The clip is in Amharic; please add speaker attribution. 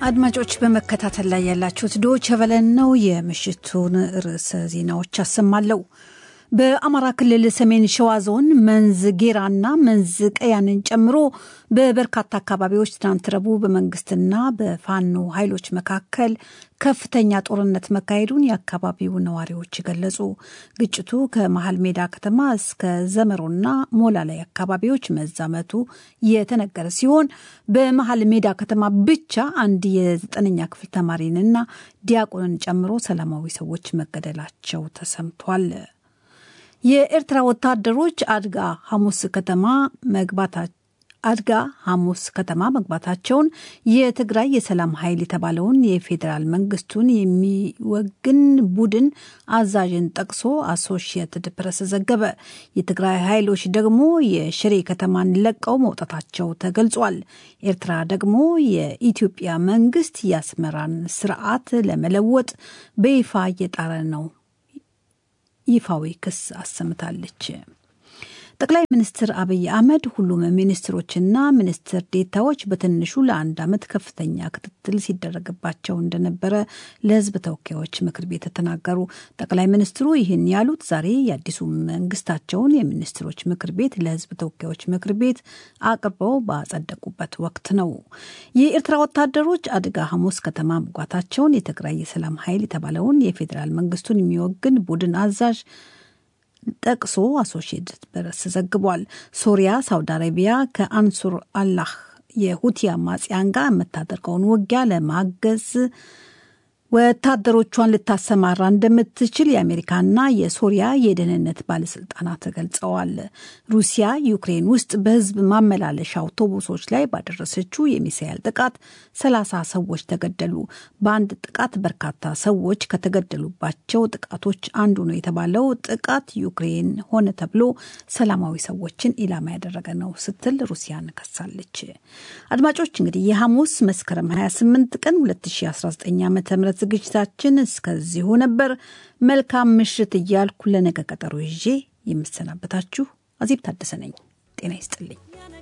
Speaker 1: አድማጮች በመከታተል ላይ ያላችሁት ዶይቼ ቬለን ነው። የምሽቱን ርዕሰ ዜናዎች አሰማለሁ። በአማራ ክልል ሰሜን ሸዋ ዞን መንዝ ጌራና መንዝ ቀያንን ጨምሮ በበርካታ አካባቢዎች ትናንት ረቡዕ በመንግስትና በፋኖ ኃይሎች መካከል ከፍተኛ ጦርነት መካሄዱን የአካባቢው ነዋሪዎች ገለጹ። ግጭቱ ከመሀል ሜዳ ከተማ እስከ ዘመሮና ሞላላይ አካባቢዎች መዛመቱ የተነገረ ሲሆን በመሀል ሜዳ ከተማ ብቻ አንድ የዘጠነኛ ክፍል ተማሪንና ዲያቆንን ጨምሮ ሰላማዊ ሰዎች መገደላቸው ተሰምቷል። የኤርትራ ወታደሮች አድጋ ሐሙስ ከተማ መግባታቸው አድጋ ሐሙስ ከተማ መግባታቸውን የትግራይ የሰላም ኃይል የተባለውን የፌዴራል መንግስቱን የሚወግን ቡድን አዛዥን ጠቅሶ አሶሺየትድ ፕሬስ ዘገበ። የትግራይ ኃይሎች ደግሞ የሽሬ ከተማን ለቀው መውጣታቸው ተገልጿል። ኤርትራ ደግሞ የኢትዮጵያ መንግስት የአስመራን ስርዓት ለመለወጥ በይፋ እየጣረ ነው ይፋዊ ክስ አሰምታለች። ጠቅላይ ሚኒስትር አብይ አህመድ ሁሉም ሚኒስትሮችና ሚኒስትር ዴታዎች በትንሹ ለአንድ ዓመት ከፍተኛ ክትትል ሲደረግባቸው እንደነበረ ለሕዝብ ተወካዮች ምክር ቤት ተናገሩ። ጠቅላይ ሚኒስትሩ ይህን ያሉት ዛሬ የአዲሱ መንግስታቸውን የሚኒስትሮች ምክር ቤት ለሕዝብ ተወካዮች ምክር ቤት አቅርበው ባጸደቁበት ወቅት ነው። የኤርትራ ወታደሮች አድጋ ሐሙስ ከተማ መግባታቸውን የትግራይ የሰላም ኃይል የተባለውን የፌዴራል መንግስቱን የሚወግን ቡድን አዛዥ ጠቅሶ አሶሺየትድ ፕሬስ ዘግቧል። ሶሪያ፣ ሳውዲ አረቢያ ከአንሱር አላህ የሁቲ አማጽያን ጋር የምታደርገውን ውጊያ ለማገዝ ወታደሮቿን ልታሰማራ እንደምትችል የአሜሪካና የሶሪያ የደህንነት ባለስልጣናት ገልጸዋል። ሩሲያ ዩክሬን ውስጥ በህዝብ ማመላለሻ አውቶቡሶች ላይ ባደረሰችው የሚሳኤል ጥቃት ሰላሳ ሰዎች ተገደሉ። በአንድ ጥቃት በርካታ ሰዎች ከተገደሉባቸው ጥቃቶች አንዱ ነው የተባለው ጥቃት ዩክሬን ሆነ ተብሎ ሰላማዊ ሰዎችን ኢላማ ያደረገ ነው ስትል ሩሲያን ከሳለች። አድማጮች እንግዲህ የሐሙስ መስከረም 28 ቀን 2019 ዓ ም ዝግጅታችን እስከዚሁ ነበር። መልካም ምሽት እያልኩ ለነገ ቀጠሮ ይዤ የምሰናበታችሁ አዜብ ታደሰ ነኝ። ጤና ይስጥልኝ።